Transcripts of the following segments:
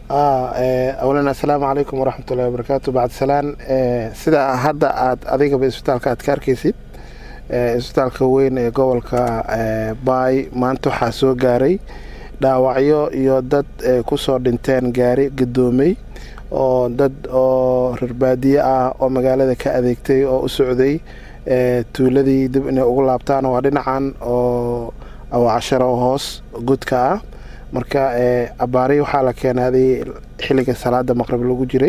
awlan assalaamu calaykum waraxmatullahi wabarakaatu bacdsalaan sida hadda aad adigaba isbitaalka aad ka arkaysid isbitaalka weyn ee gobolka baay maanta waxaa soo gaaray dhaawacyo iyo dad kusoo dhinteen gaari gadoomey oo dad oo rarbaadiye ah oo magaalada ka adeegtay oo u socday tuuladii dib inay ugu laabtaan waa dhinacan oo awacasharo hoos godka ah marka abaari waxaa la keenaaday xilliga salaada maqrib lagu jiray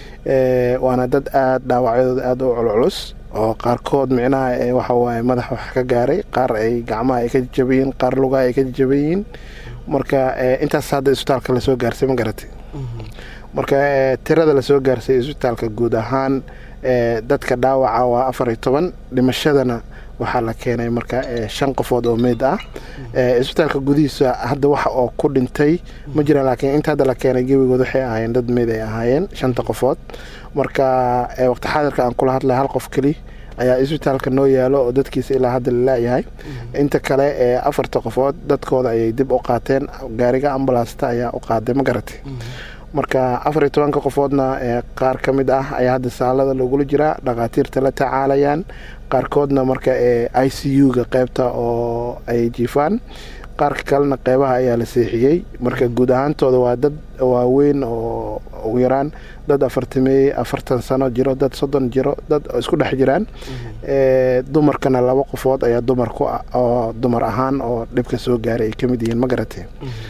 waana dad aada dhaawacyadooda aada u culculus oo qaarkood micnaha waxawaaye madax wax ka gaaray qaar ay gacmaha ay ka jajabayiin qaar lugaha ay ka jajabayiin marka intaas hadda isbitaalka lasoo gaarsay ma garatay marka tirada lasoo gaarsay isbitaalka guud ahaan dadka dhaawaca waa afar iyo toban dhimashadana waxaa la keenay marka shan qofood oo meyd ah isbitaalka gudihiisa hadda waxa oo ku dhintay ma jiraan laakiin inta hadda la keenay gebigood waxay ahaayeen dad meyd ay ahaayeen shanta qofood marka waqti xaadirka aan kula hadlay hal qof keli ayaa isbitaalka noo yaalo oo dadkiisa ilaa hadda lalayahay inta kale ee afarta qofood dadkooda ayay dib u qaateen gaariga ambalaasta ayaa u qaaday ma garatay marka afar iyo tobanka qofoodna qaar ka mid ah ayaa hadda saalada lagula jiraa dhakhaatiirta la tacaalayaan qaarkoodna marka i c u-ga qeybta oo ay jiifaan qaarka kalena qeybaha ayaa la seexiyey marka guud ahaantooda waa dad waaweyn oo ugu yaraan dad afartamey afartan sano jiro dad soddon jiro dad isku dhex jiraan dumarkana laba qofood ayaa dumar ku oo dumar ahaan oo dhibka soo gaaray ay ka mid yihiin ma garatay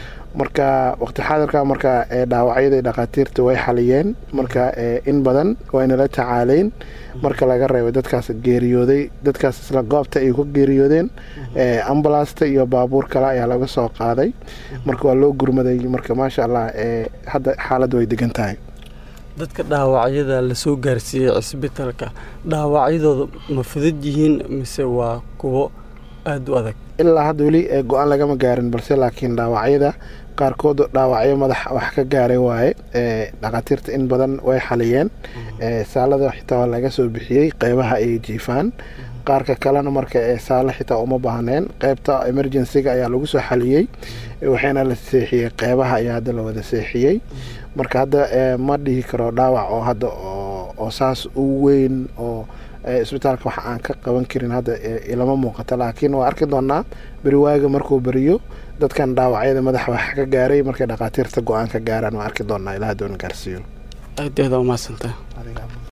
marka waqti xaadirka marka dhaawacyada dhakhaatiirta way xaliyeen marka in badan waynala tacaaleyn marka laga reebay dadkaas geeriyooday dadkaas isla goobta ay ku geeriyoodeen ambalaasta iyo baabuur kale ayaa laga soo qaaday marka waa loo gurmaday marka maasha allah hadda xaaladda way degan tahay dadka dhaawacyada lasoo gaarsiiyey cisbitaalka dhaawacyadooda ma fudud yihiin mise waa kuwo aada u adag ilaa hadda weli go-aan lagama gaarin balse laakiin dhaawacyada qaarkood dhaawacyo madax wax ka gaaray waaye dhakhaatiirta in badan way xaliyeen saalada xitaa waa laga soo bixiyey qeybaha ay jiifaan qaarka kalena marka saalo xitaa uma baahneen qeybta emergencyga ayaa lagu soo xaliyey waxayna la seexiyey qeybaha ayaa hadda la wada seexiyey marka hadda ma dhihi karo dhaawac oo hadda oo saas u weyn oo isbitaalka wax aan ka qaban karin hadda ilama muuqata laakiin waa arki doonaa beriwaaga markuu beriyo dadkan dhaawacyada madaxa wax ka gaaray markay dhakhaatiirta go-aan ka gaaraan waa arki doonaa ilaa doona gaarsiiyo aad aada umaadsanta